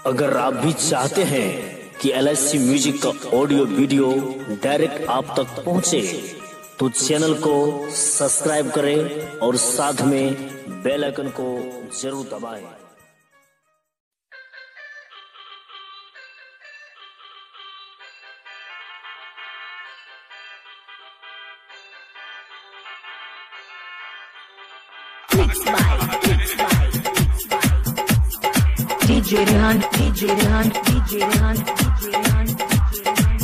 अगर आप भी चाहते हैं कि एल म्यूजिक का ऑडियो वीडियो डायरेक्ट आप तक पहुंचे, तो चैनल को सब्सक्राइब करें और साथ में बेल आइकन को जरूर दबाएं। Mixed by, mixed by, mixed by. DJ Rehan, DJ Rehan, DJ Rehan, DJ Rehan, DJ Rehan.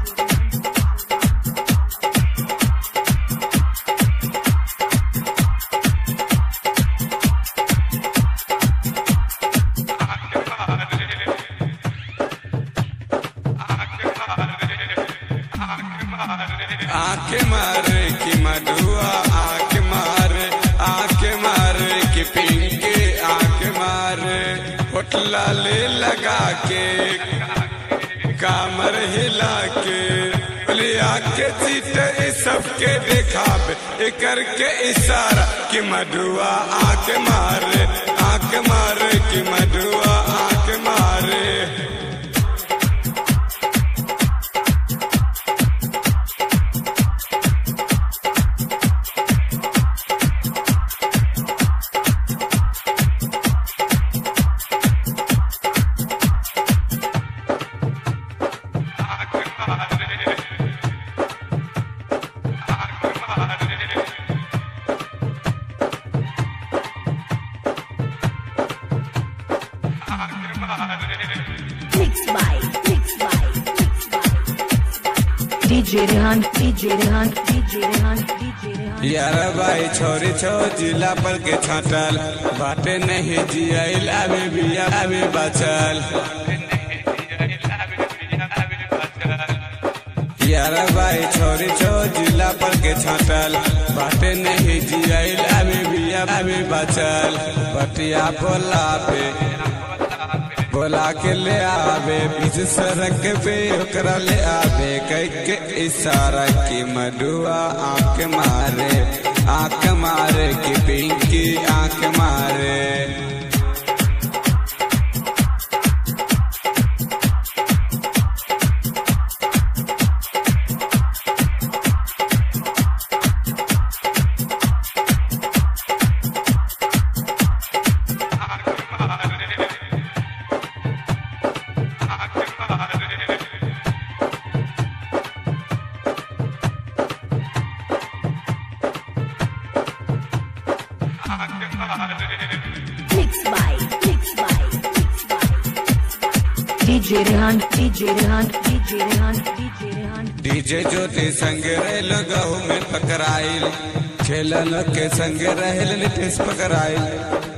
आंख मारे की मधुआ आंख मारे आंख मारे की पिंके आंख मारे होटला ले लगा के कामर हिला के बोले आके चीट सबके दिखावे ए करके इशारा कि मधुआ आंख मारे आंख मारे कि मधुआ आंख मारे Mixed by, mixed by, mixed by. DJ Rehan, DJ Rehan, DJ Rehan, DJ Rehan. यार भाई छोरी छो जिला पर के छाटल बाटे नहीं जियाइल अभी भी अभी बचल यार भाई छोरी छो जिला पर के छाटल बाटे नहीं जियाइल अभी भी अभी बचल बटिया बोला पे बोला के ले आवे बीच सड़क पे ओकरा ले आवे कह के इशारा की मधुआ आंख मारे आंख मारे की पिंकी आंख मारे Mixed by, mixed by, mixed by. DJ Rehan, DJ Rehan, DJ Rehan, DJ Rehan. DJ Jyoti संग रहल गहू में पकड़ाइल खेलन के संग रहल नितेश पकड़ाइल